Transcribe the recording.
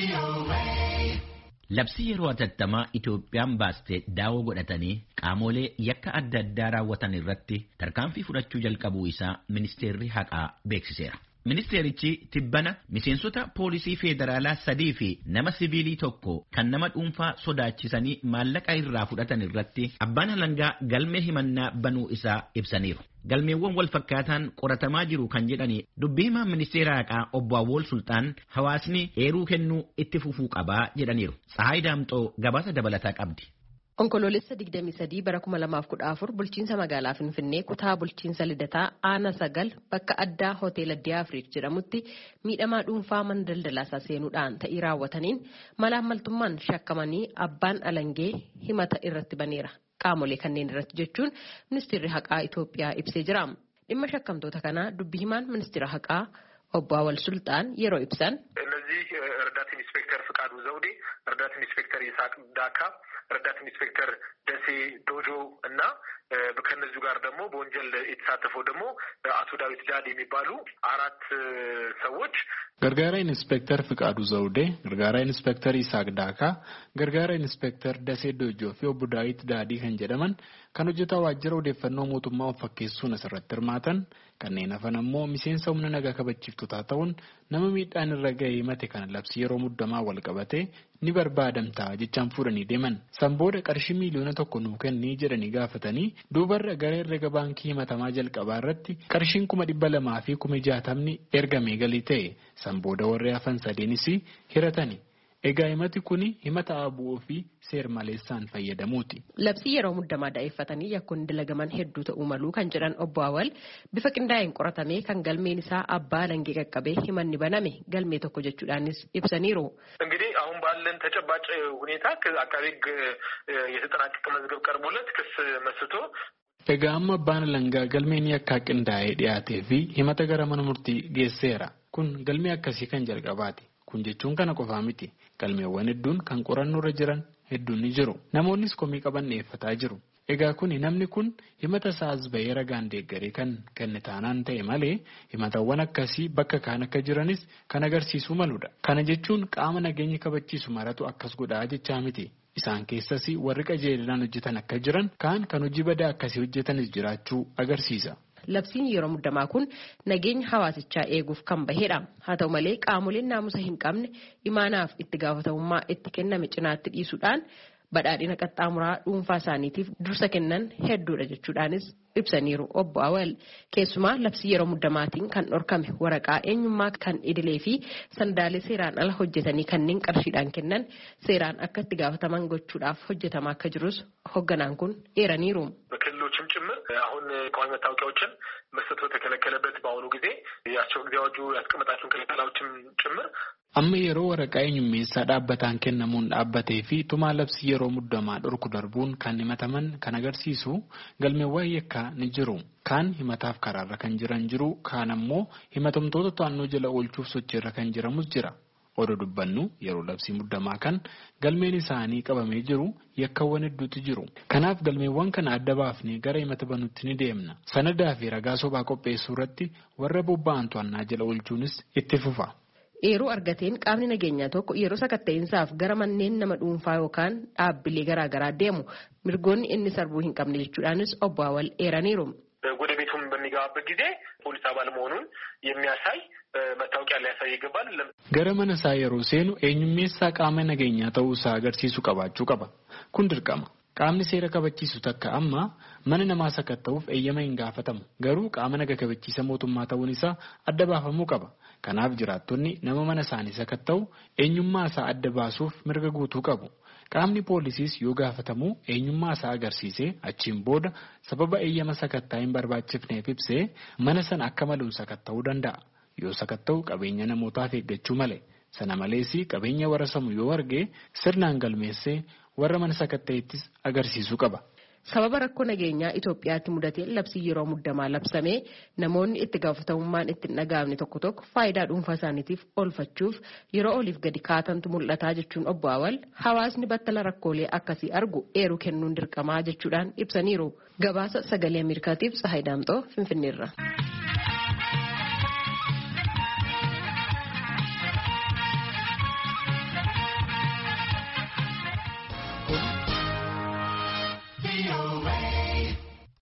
Labsii yeroo atattamaa Itoophiyaan baaste daawoo godhatanii qaamolee yakka adda addaa raawwatan irratti tarkaanfii fudhachuu jalqabuu isaa ministeerri haqaa beeksiseera. Ministeerichi tibbana miseensota poolisii feederaalaa sadii fi nama siviilii tokko kan nama dhuunfaa sodaachisanii maallaqa irraa fudhatan irratti abbaan alangaa galmee himannaa banuu isaa ibsaniiru. Galmeewwan wal fakkaataan qoratamaa jiru kan jedhani dubbii himaa ministeera haqaa obbo Awwool Sultaan hawaasni eeruu kennuu itti fufuu qabaa jedhaniiru. Tsahaay Daamxoo gabaasa dabalataa qabdi. Onkoloolessa 23 bara 2014 bulchiinsa magaalaa Finfinnee kutaa bulchiinsa Lidataa Aana Sagal bakka addaa Hoteela Diyaafriik jedhamutti miidhamaa dhuunfaa mana daldalaasaa seenuudhaan ta'ii raawwataniin malaammaltummaan shakkamanii abbaan alangee himata irratti baneera. Qaamolee kanneen irratti jechuun ministeerri haqaa Itoophiyaa ibsee jira. Dhimma shakkamtoota kanaa dubbi himaan ministeera haqaa obbo Awwal Sultaan yeroo ibsan. እነዚህ ረዳት ኢንስፔክተር ፍቃዱ ዘውዴ፣ ረዳት ኢንስፔክተር ይስሐቅ ዳካ፣ ረዳት ኢንስፔክተር ደሴ ዶጆ እና ከነዚሁ ጋር ደግሞ በወንጀል የተሳተፈው ደግሞ አቶ ዳዊት ዳድ የሚባሉ አራት ሰዎች ገርጋራ ኢንስፔክተር ፍቃዱ ዘውዴ፣ ገርጋራ ኢንስፔክተር ይስሐቅ ዳካ፣ ገርጋራ ኢንስፔክተር ደሴ ዶጆ fi obbo Daawit Daadii kan jedhaman kan hojjetaa waajjira odeeffannoo mootummaa of fakkeessuun asirratti hirmaatan kanneen hafan ammoo miseensa humna nagaa kabachiiftotaa ta'uun nama miidhaan irra ga'ee himate kana labsii yeroo muddamaa wal qabate ni barbaadamtaa jechaan fuudhanii deeman. San booda qarshii miiliyoona tokko nuu kennii jedhanii gaafatanii duubarra gara herrega baankii himatamaa jalqabaa irratti qarshiin kuma dhibba lamaa fi kuma jaatamni ergamee galii ta'e san booda warri hafan sadeenis hiratani. Egaa himati kun himata abu'uu fi seer maleessaan fayyadamuuti. Labsii yeroo muddamaa daa'effatanii yakkoon dalagaman hedduu ta'uu maluu kan jedhan obbo Awwal bifa qindaa'een qoratamee kan galmeen isaa abbaa alangee qaqqabee himanni baname galmee tokko jechuudhaanis ibsaniiru. እንግዲህ አሁን ባለን ተጨባጭ ሁኔታ አቃቤ ሕግ የተጠናቀቀ መዝገብ ቀርቦለት ክስ መስርቶ Egaa amma abbaan alangaa galmeen yakkaa qindaa'ee dhiyaatee fi himata gara mana murtii geesseera. Kun galmee akkasii kan jalqabaati. Kun jechuun kana qofaa miti. Galmeewwan hedduun kan qorannoo irra jiran hedduun ni jiru. Namoonnis komii qaban dhiyeeffataa jiru. Egaa kuni namni kun himata isaas bahee ragaan deeggaree kan kenne taanaan ta'e malee himatawwan akkasii bakka kaan akka jiranis kan agarsiisuu maludha. Kana jechuun qaama nageenya kabachiisu maratu akkas godhaa jechaa miti. Isaan keessas warri qajeelinaan hojjetan akka jiran kaan kan hojii badaa akkasii hojjetanis jiraachuu agarsiisa. Labsiin yeroo muddamaa kun nageenya hawaasichaa eeguuf kan bahedha. Haa ta'u malee qaamoleen naamusa hin qabne imaanaaf itti gaafatamummaa itti kenname cinaatti dhiisuudhaan badhaadhina qaxxaamuraa dhuunfaa isaaniitiif dursa kennan hedduudha jechuudhaanis ibsaniiru obbo Awwal. Keessumaa labsii yeroo muddamaatiin kan dhorkame waraqaa eenyummaa kan idilee fi sandaalee seeraan ala hojjetanii kanneen qarshiidhaan kennan seeraan akka itti gaafataman gochuudhaaf hojjetamaa akka jirus hoogganaan kun eeraniiru. በክልሎችም ጭምር አሁን ቋሚ መታወቂያዎችን መስጠት በተከለከለበት በአሁኑ ጊዜ የአስቸኳይ ጊዜ አዋጁ ያስቀመጣቸውን ክልከላዎችም ጭምር Amma yeroo waraqaa eenyummeessaa dhaabbataan kennamuun dhaabbatee fi tumaa labsii yeroo muddamaa dhorku darbuun kan himataman kan agarsiisu galmeewwan yakkaa ni jiru. Kaan himataaf karaarra kan jiran jiru kaan ammoo himatamtoota to'annoo jala oolchuuf sochiirra kan jiramus jira. Odoo dubbannu yeroo labsii muddamaa kan galmeen isaanii qabamee jiru yakkawwan hedduutu jiru. Kanaaf galmeewwan kana adda baafnee gara himata banutti ni deemna. Sanadaa fi ragaa sobaa qopheessuu irratti warra bobba'an to'annaa jala oolchuunis itti fufa. Eeruu argateen qaamni nageenyaa tokko yeroo sakatta'insaaf gara manneen nama dhuunfaa yookaan dhaabbilee garaagaraa deemu mirgoonni inni sarbuu hin qabne jechuudhaanis obbo Awwal eeraniiru. ወደ ቤቱም በሚገባበት ጊዜ ፖሊስ አባል መሆኑን የሚያሳይ መታወቂያ ሊያሳይ ይገባል። Gara mana isaa yeroo seenu eenyummeessaa qaama nageenyaa ta'uu isaa agarsiisu qabaachuu qaba. Kun dirqama. Qaamni seera kabachiisu takka amma mana namaa sakatta'uuf eeyyama hin gaafatamu. Garuu qaama naga kabachiisa mootummaa ta'uun isaa adda baafamuu qaba. Kanaaf jiraattonni nama mana isaanii sakatta'u eenyummaa isaa adda baasuuf mirga guutuu qabu. Qaamni poolisiis yoo gaafatamu eenyummaa isaa agarsiisee achiin booda sababa eeyyama sakattaa hin barbaachifneef ibsee mana sana akka maluun sakatta'uu danda'a. Yoo sakatta'u qabeenya namootaaf eeggachuu malee. Sana malees qabeenya warra samu yoo arge sirnaan galmeessee warra mana sakatta'ettis agarsiisuu qaba. Sababa rakkoo nageenyaa Itoophiyaatti mudatee labsii yeroo muddamaa labsamee namoonni itti gaafatamummaan itti hin dhaga'amne tokko tokko faayidaa dhuunfaa isaaniitiif oolfachuuf yeroo oliif gadi kaatantu mul'ataa jechuun obbo Awwal hawaasni battala rakkoolee akkasii argu eeruu kennuun dirqamaa jechuudhaan ibsaniiru. Gabaasa sagalee Ameerikaatiif Tsahaay Daamxoo Finfinneerra. VOA.